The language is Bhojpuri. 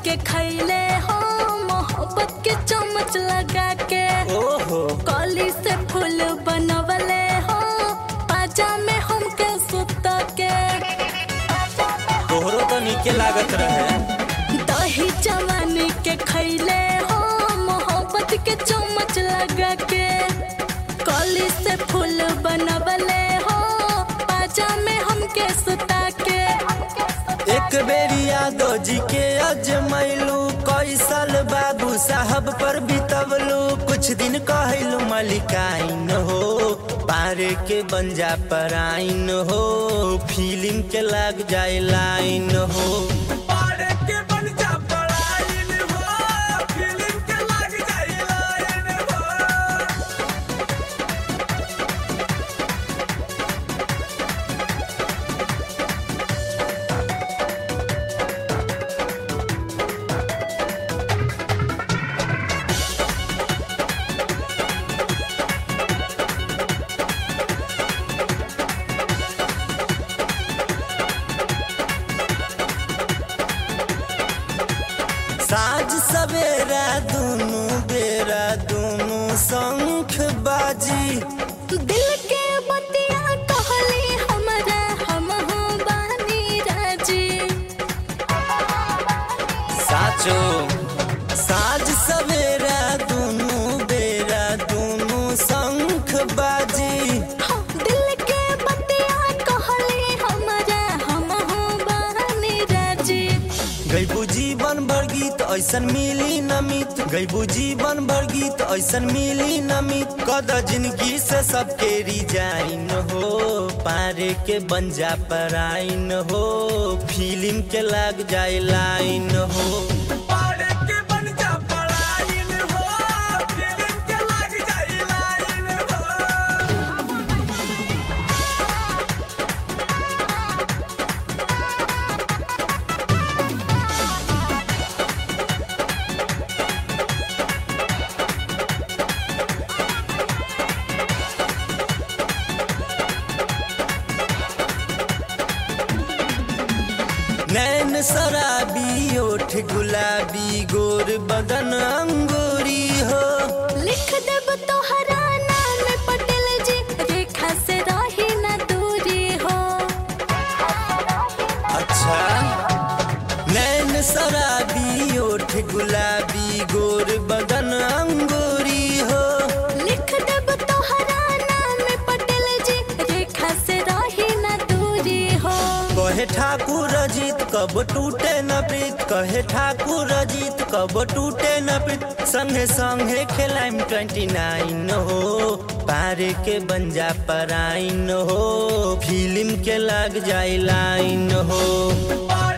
के खैले हो मोहब्बत के चम्मच लगा के ओहो कली से फूल बनवले हो पाजा में हमके सुत के तोहरो तो नीके लागत रहे दही जवानी के खैले हो मोहब्बत के चम्मच लगा के कली से फूल बनवले हो पाजा में हमके सुता के एक बेरी यादव जी के अजमैलू कई साल बाबू साहब पर बितवलू कुछ दिन कहलू मलिकाइन हो पारे के बंजा पर आइन हो फीलिंग के लग जाए लाइन हो पारे के बन जा पराइन हो फीलिंग के लग जाई लाइन हो साँझ सवेरा दुनू बेरा दुनू शंख बाजी दिल के बतिया कहली हमरा हम हो बानी राजी साचो साँझ सवेरा दुनू बेरा दुनू शंख बाजी हाँ, दिल के बतिया कहली हमरा हम हो बानी राजी गैबू जीवन भर गीत ऐसन मिली नमित गैबू जीवन भर गीत ऐसन मिली नमित कद जिंदगी से सबके रिजाइन हो पारे के बंजा पर आइन हो फीलिंग के लग जाए लाइन हो पारे के बन जा पराइन हो फीलिंग के लग जाई लाइन हो नैन शराबी ओठ गुलाबी गोर बदन अंगूरी हो लिख देब तोहरा नाम पटेल जी रेखा से रही न दूरी हो अच्छा नैन शराबी ओठ गुलाबी गोर बदन अंगूरी हो लिख देब तोहरा नाम पटेल जी रेखा से रही न दूरी हो कहे ठाकुर अजीत कब टूटे न प्रीत कहे ठाकुर अजीत कब टूटे न प्रीत संगे संगे खेलाइम ट्वेंटी नाइन हो पारे के बंजा पर आइन हो फिल्म के लग जाए लाइन हो पारे